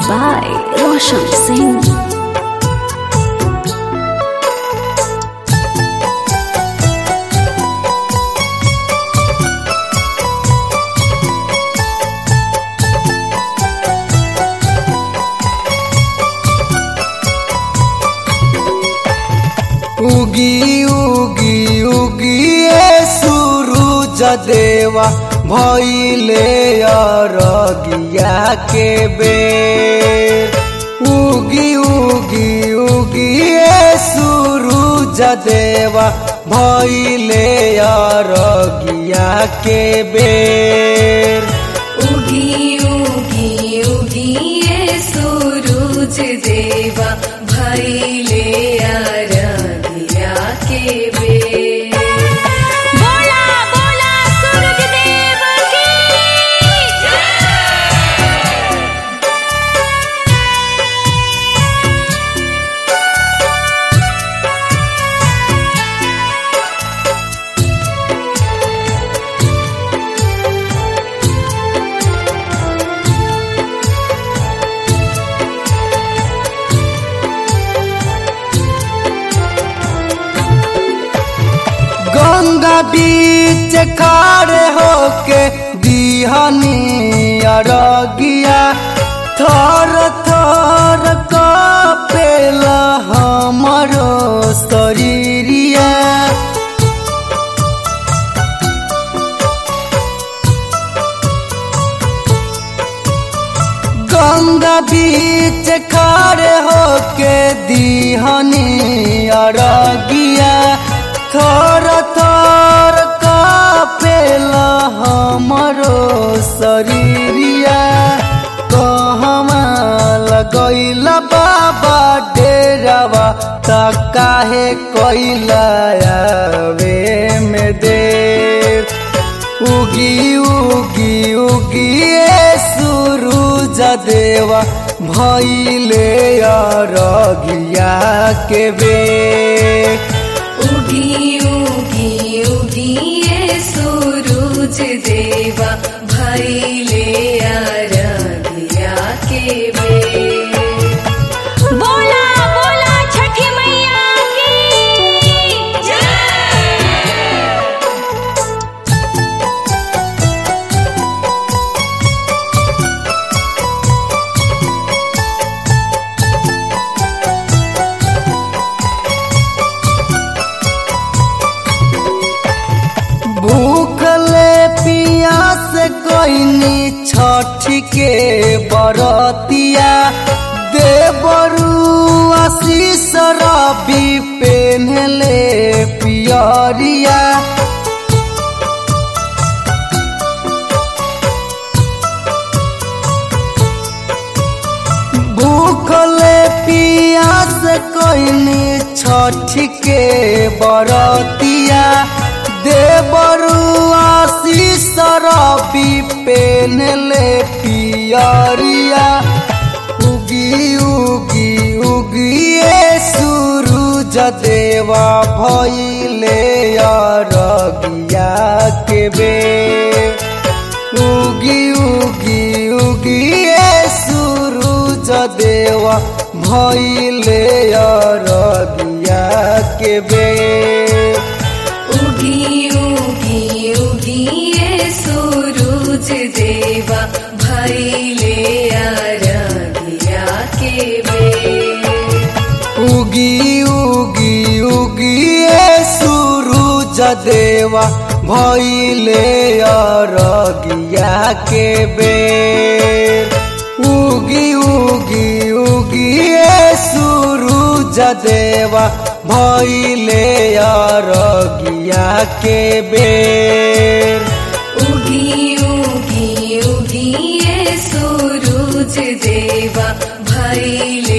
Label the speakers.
Speaker 1: by Roshan Singh.
Speaker 2: उगी उगी उगी ए सूरज देवा भइले अरगिया के बेर उगी उगी उगी ए सूरज देवा भइले अरगिया के बेर
Speaker 3: उगी उगी उगी ये सूरज देवा भैले आराधिया के बेर बोला बोला सूरज देव की
Speaker 2: गंगा बीच खाड़े होके दिहनी अरगिया थर थर कपेला हमरो शरीरिया गंगा बीच खाड़े होके दिहनी अरगिया थर थर कापेला हमरो शरीरिया कहवा लगैला बाबा डेरावा त काहे कैला आवे में देर उगी उगी उगी ए सूरज देवा भइले अरगिया के बेर
Speaker 3: उगी उगी उगी ये सूरज देवा भैले आराधिया के बेर बोला बोला छठी मैया की जय
Speaker 2: भूखले पियास कोइनी छठ के बरतिया देवरू आशीष रवि पेन्हले पियरिया भूखले पियास कोइनी छठ के बरतिया देवरू आशीष रवि पेनले पियरिया उगी उगी उगी ए सूरज देवा भइले अरगिया के बेर उगी उगी उगी ए सूरज देवा भइले अरगिया के बेर
Speaker 3: उगी उगी उगी ये सूरज देवा भैले आराधिया के बेर
Speaker 2: उगी उगी उगी ए सूरज देवा भइले अरगिया के बेर उगी उगी उगी ए सूरज देवा भइले अरगिया के बेर
Speaker 3: उगी उगी उगी ये सूरज देवा भैले